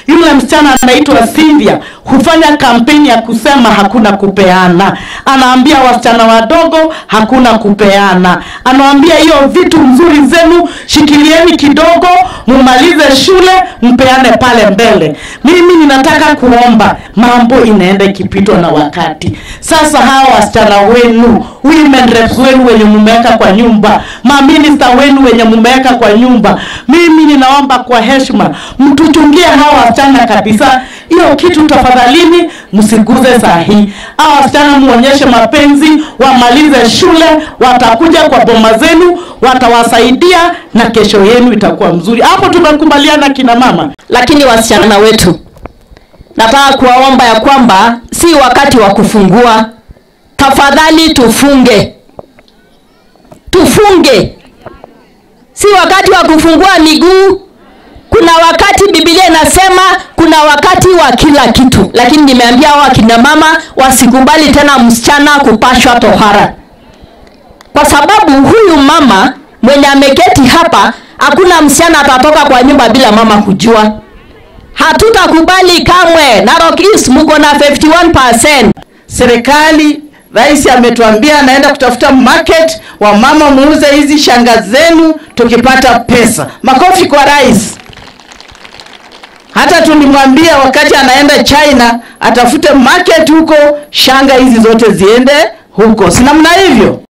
Yule msichana anaitwa Cynthia hufanya kampeni ya kusema hakuna kupeana, anaambia wasichana wadogo hakuna kupeana, anawaambia hiyo vitu nzuri zenu shikilieni kidogo, mumalize shule, mpeane pale mbele. Mimi ninataka kuomba, mambo inaenda ikipitwa na wakati. Sasa hawa wasichana wenu, women reps wenu wenye mumeweka kwa nyumba, maminista wenu wenye mumeweka kwa nyumba, mimi ninaomba kwa heshima mtuchungie hawa wasichana kabisa. Hiyo kitu tafadhalini, msiguze saa hii. Hawa wasichana muonyeshe mapenzi, wamalize shule, watakuja kwa boma zenu, watawasaidia na kesho yenu itakuwa mzuri. Hapo tumekubaliana kina mama. Lakini wasichana wetu, nataka kuwaomba ya kwamba si wakati wa kufungua. Tafadhali tufunge, tufunge, si wakati wa kufungua miguu. Kuna wakati Biblia inasema kuna wakati wa kila kitu, lakini nimeambia hao akina mama wasikubali tena msichana kupashwa tohara, kwa sababu huyu mama mwenye ameketi hapa, hakuna msichana atatoka kwa nyumba bila mama kujua. Hatutakubali kamwe. Narok East mko na 51%. Serikali, rais ametuambia anaenda kutafuta market, wamama muuze hizi shanga zenu tukipata pesa. Makofi kwa rais. Hata tulimwambia wakati anaenda China atafute market huko, shanga hizi zote ziende huko, si namna hivyo?